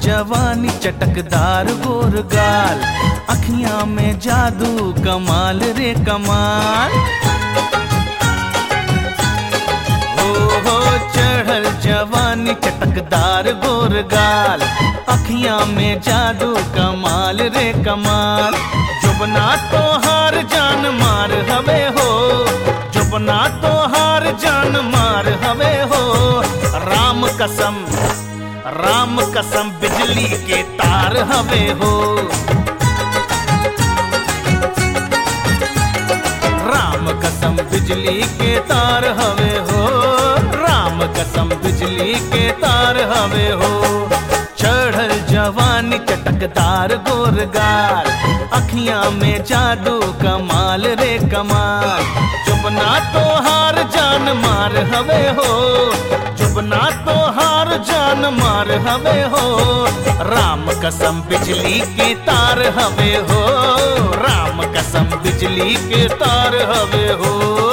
जवानी चटकदार गोर गाल अखियां में जादू कमाल रे कमाल हो हो चढ़ल जवानी चटकदार गोर गाल अखियां में जादू कमाल रे कमाल जुबना तो हार जान मार हवे हो जुबना तो हार जान मार हवे हो राम कसम राम कसम बिजली के तार हवे हो राम कसम बिजली के तार हवे हो राम कसम बिजली के तार हवे हो चढ़ल जवानी चटकदार गोर गाल अखियां में जादू कमाल रे कमाल जुबना तो हार जान मार हवे हो जुबना तो हार जान मार हवे हो राम कसम बिजली के तार हवे हो राम कसम बिजली के तार हवे हो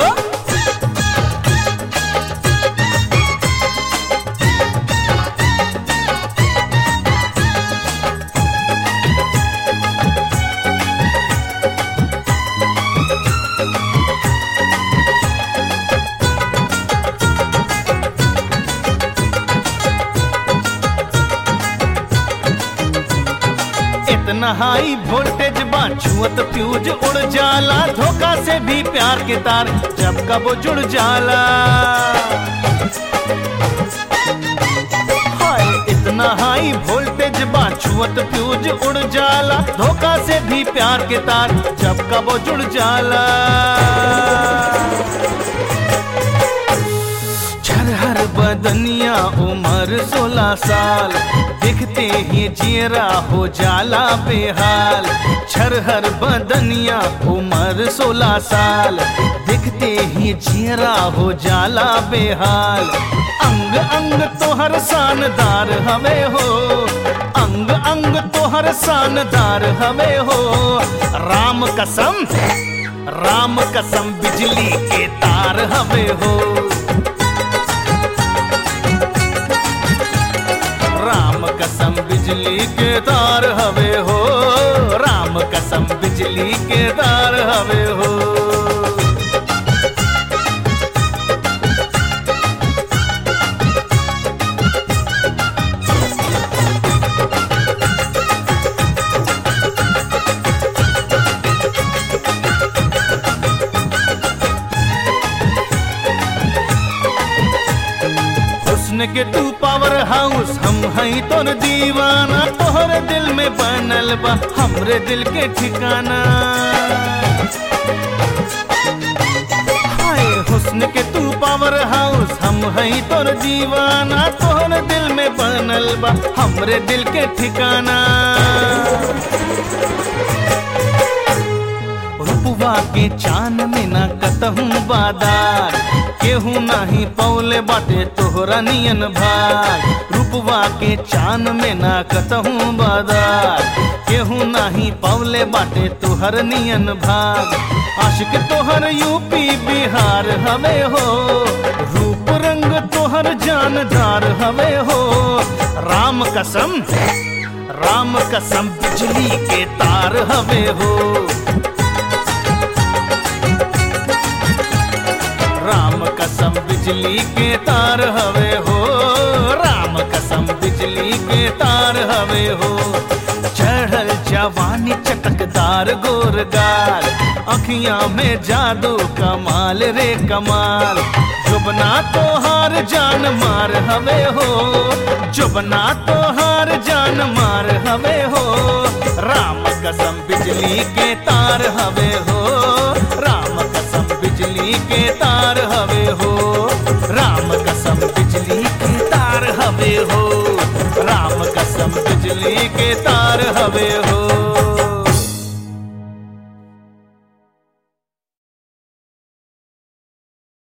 इतना हाई वोल्टेज बा छुअत फ्यूज उड़ जाला धोखा से भी प्यार के तार जब कब वो जुड़ जाला हाय इतना हाई वोल्टेज बा छुअत फ्यूज उड़ जाला धोखा से भी प्यार के तार जब कब वो जुड़ जाला छरहर बदनिया उम्र सोलह साल दिखते ही जियरा हो जाला बेहाल छरहर बदनिया उम्र सोलह साल दिखते ही जियरा हो जाला बेहाल अंग अंग तोहर शानदार हवे हो अंग अंग तोहर शानदार हवे हो राम कसम राम कसम बिजली के तार हवे हो राम कसम बिजली के तार हवे हो राम कसम बिजली के तार हवे हो हुस्न के तू पावर हाउस हम हई तोर दीवाना तोहर दिल में बनल बा हमरे दिल के ठिकाना हाय हुस्न के तू पावर हाउस हम हई तोर दीवाना तोहर दिल में बनल बा हमरे दिल के ठिकाना रुपवा के चान में ना कतहूँ बादार केहू नाही पौले बाटे तोहरा नियन भाग रूपवा के चान में ना कतहूँ बादार केहू नाही पौले बाटे तोहर नियन भाग आशिक तोहर यूपी बिहार हवे हो रूप रंग तोहर जानदार हवे हो राम कसम राम कसम बिजली के तार हवे हो राम कसम बिजली के तार हवे हो राम कसम बिजली के तार हवे हो चढ़ल जवानी चटकदार गोर गाल अखियां में जादू कमाल रे कमाल जुबना तो हार जान मार हवे हो जुबना तो हार जान मार हवे हो राम कसम बिजली के तार हवे हो राम कसम बिजली के तार हवे हो राम कसम बिजली के तार हवे हो राम कसम बिजली के तार हवे